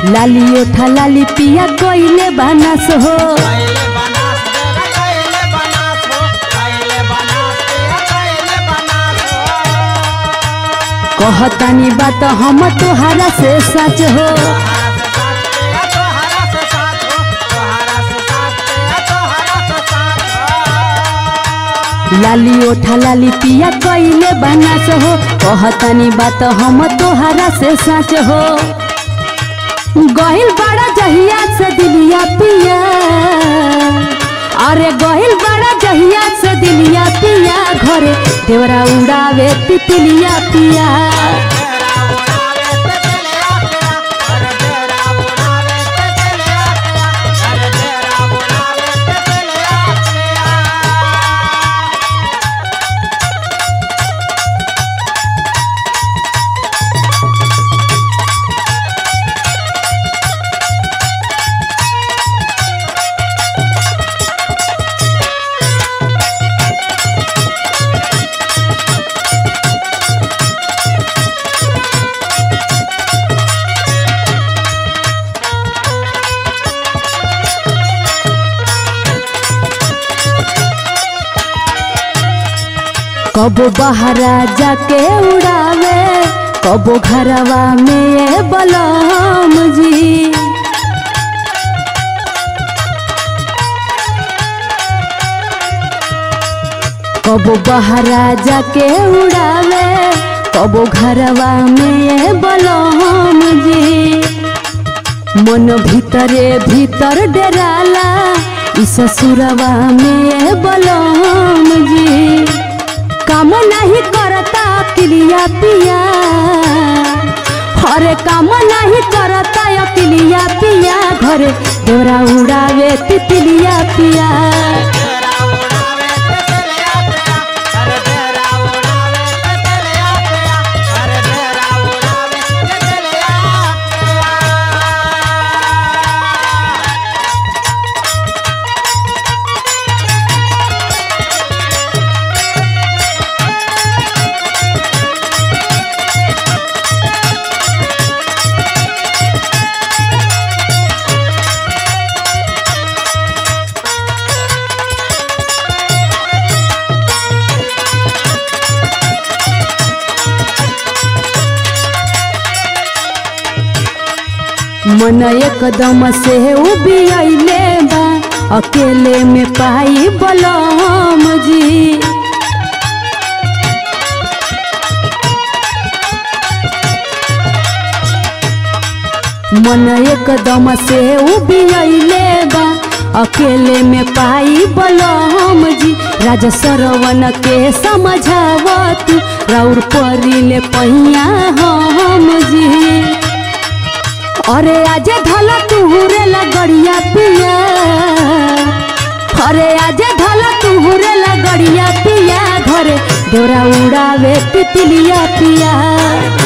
लाली ओठा लाली पिया कोइले बानस हो कैले बनास देरा कैले बनास हो कैले बनास तेरा कैले बनास हो कहतानी बात हम तोहरा से सच हो तोहरा से साथ तेरा तोहरा से साथ हो तोहरा से साथ तेरा तोहरा से साथ हो लाली ओठा लाली पिया कोइले बानस हो कहतानी बात हम तोहरा से सच हो गहिल बड़ा जहिया से दिलिया पिया अरे गहिल बड़ा जहिया से दिलिया पिया घरे देवरा उड़ावे तितलिया पिया तेरा उड़ावे ते चले आ तेरा अरे तेरा उड़ावे ते चले आ तेरा अरे तेरा उड़ावे ते चले आ तेरा कबो बहरा जाके उड़ावे कबो घरवा में बलम जी कबो बहरा जाके उड़ावे कबो घरवा में बलम जी मन भीतरे भीतर डराला ई ससुरवा में बलम जी काम नहीं करता अकिलिया पिया हरे काम नहीं करता अकिलिया पिया घरे देवरा उड़ावे तितलिया पिया तेरा उड़ावे ते चले आ तेरा अरे तेरा उड़ावे ते चले आ तेरा अरे तेरा उड़ावे ते चले आ तेरा मन एकदम से उबियले बा अकेले में पाई बलम जी मन एकदम से उबियले बा अकेले में पाई बलम जी राजा सरवन के समझावत राउर परिले पहिया हम जी अरे आजे धला तुहुरे लगड़िया पिया अरे आजे धला तुहुरे लगड़िया पिया घरे डोरा उड़ावे तितलिया पिया